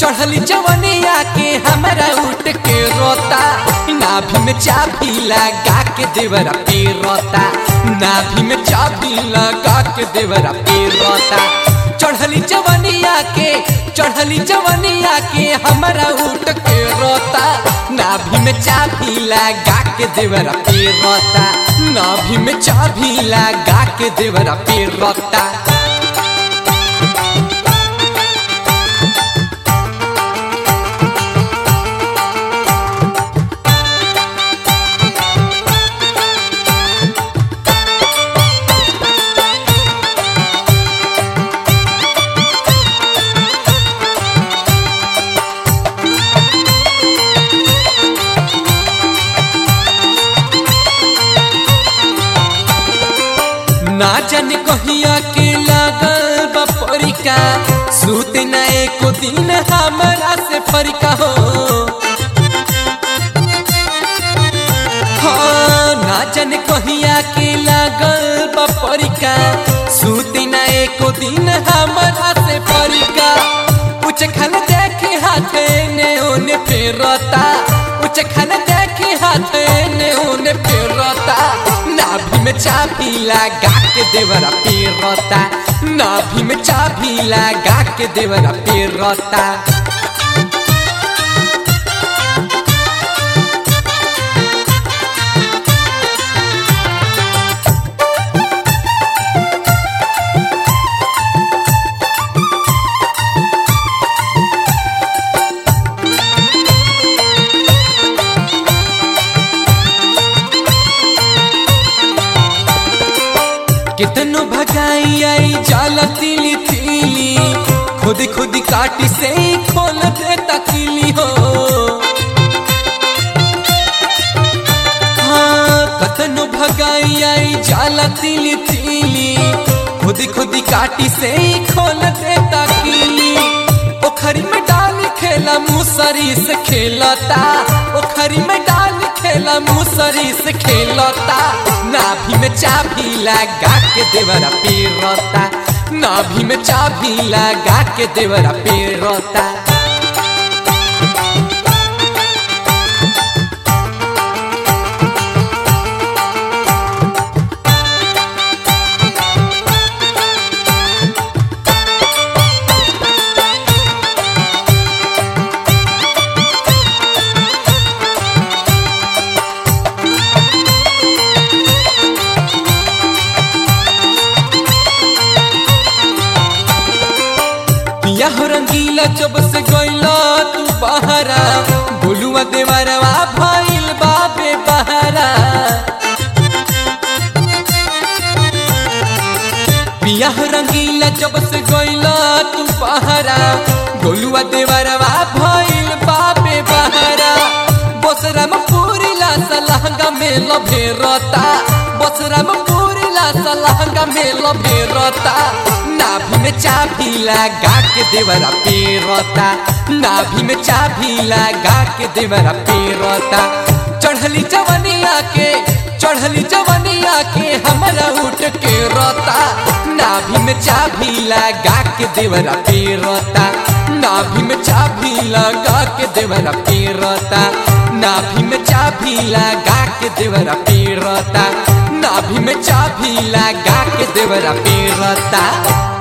चढ़ली जवनिया के हमरा उठ के रोता नाभि में चाबी लगा के देवरा पे रोता नाभि में चाबी लगा के देवरा पे रोता चढ़ली जवनिया के चढ़ली जवनिया के हमरा उठ के रोता नाभि में चाबी लगा के देवरा पे रोता नाभि में चाबी लगा के देवरा पे रोता ना जाने कहिया के लागल बपरिका सूत न एको दिन हमरा से फरिका हो हाँ, ना जाने कहिया के लागल बपरिका सूत न एको दिन हमरा से फरिका उच खल देखे हाथे ने ओने फेरता उच खल देखे हाथे ने ओने फेरता नाभि में चाबी लगा के देवरा पेरता नाभि में चाबी लगा के देवरा पेरता कितनो भगाई आई जाला तिली तिली खुद खुद काटी से ही खोल दे तकीली हो हाँ कतनो भगाई आई जाला तिली तिली खुद खुद काटी से ही खोल दे तकीली ओखरी में डाल खेला मुसरी से खेलता ओखरी में डाल खेला मुसरी से खेलता नाभि में चाबी लगा के देवरा पेरता नाभि में चाबी लगा के देवरा पेरता पिया हो रंगीला जब से गइला तू बहरा बोलुआ देवरवा भइल बाबे बहरा पिया हो रंगीला जब से गइला तू बहरा बोलुआ देवरवा भइल बाबे बहरा बसरा में पूरी ला सलहंगा में लभेरता बसरा में पूरी ला सलहंगा में लभेरता नाभि में चाबी लगा के देवरा पेरता नाभि में चाबी लगा के देवरा पेरता चढ़ली जवनिया के चढ़ली जवनिया के हमरा उठ के रोता नाभि में चाबी लगा के देवरा पेरता नाभि में चाबी लगा के देवरा पेरता नाभि में चाबी लगा के देवरा पेरता नाभि में चाबी लगा के देवरा पेरता